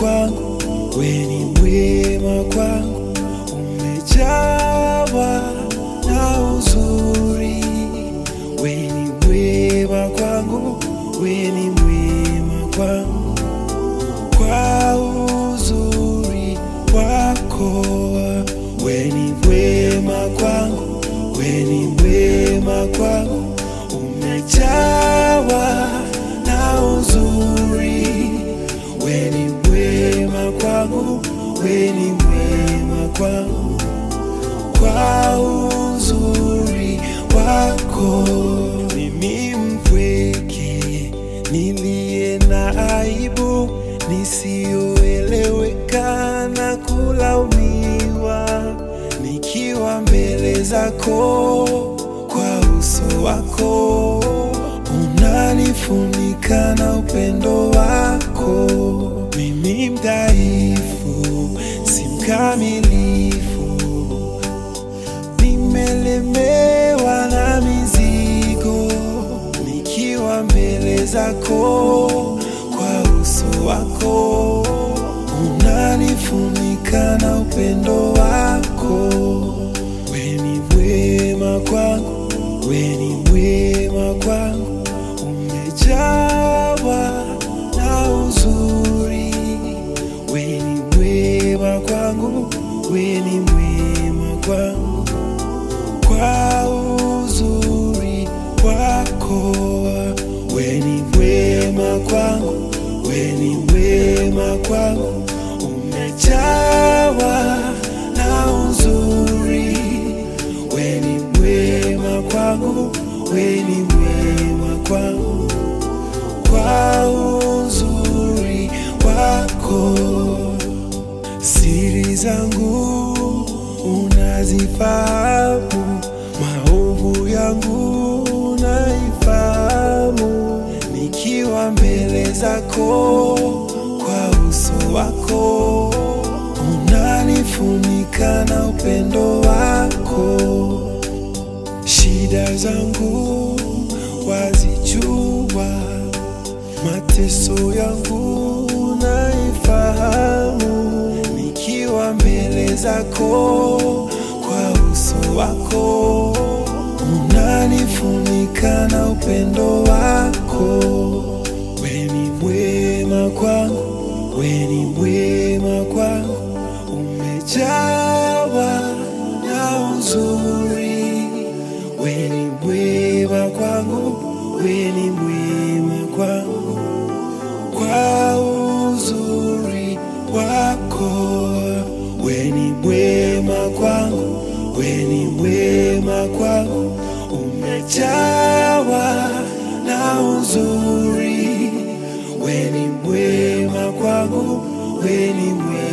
kwangu, we ni mwema kwangu, umejawa na uzuri. We ni mwema kwangu, we ni mwema kwangu, kwa uzuri wako. We ni mwema kwangu, we ni mwema kwangu, umejawa na uzuri. We ni mwema kwangu, we ni mwema kwangu, kwa uzuri wako. Mimi mpweke niliye na aibu, nisiyoeleweka na kulaumiwa, nikiwa mbele zako kwa uso wako, unanifunika na upendo wako. Mimi mdhaifu, si mkamilifu, nimelemewa na mizigo, nikiwa mbele zako kwa uso wako, unanifunika na upendo wako. We ni mwema kwangu, we ni mwema kwangu, umejawa na uzuri. We ni mwema kwangu, we ni mwema kwangu, kwa uzuri wako. We ni mwema kwangu, we ni mwema kwangu, umejawa na uzuri. We ni mwema kwangu, we ni mwema kwangu, kwa uzuri wako. Siri zangu unazifahamu, maovu yangu unaifahamu, nikiwa mbele zako kwa uso wako, unanifunika na upendo wako. Shida zangu wazijua, mateso yangu naifahamu, nikiwa mbele zako kwa uso wako, unanifunika na upendo wako. We ni mwema kwangu, we ni mwema kwangu, umejawa na uzuri. We ni mwema kwangu, we ni mwema kwangu, kwa uzuri wako. We ni mwema kwangu, we ni mwema kwangu, umejawa na uzuri. We ni mwema kwangu, we ni mwema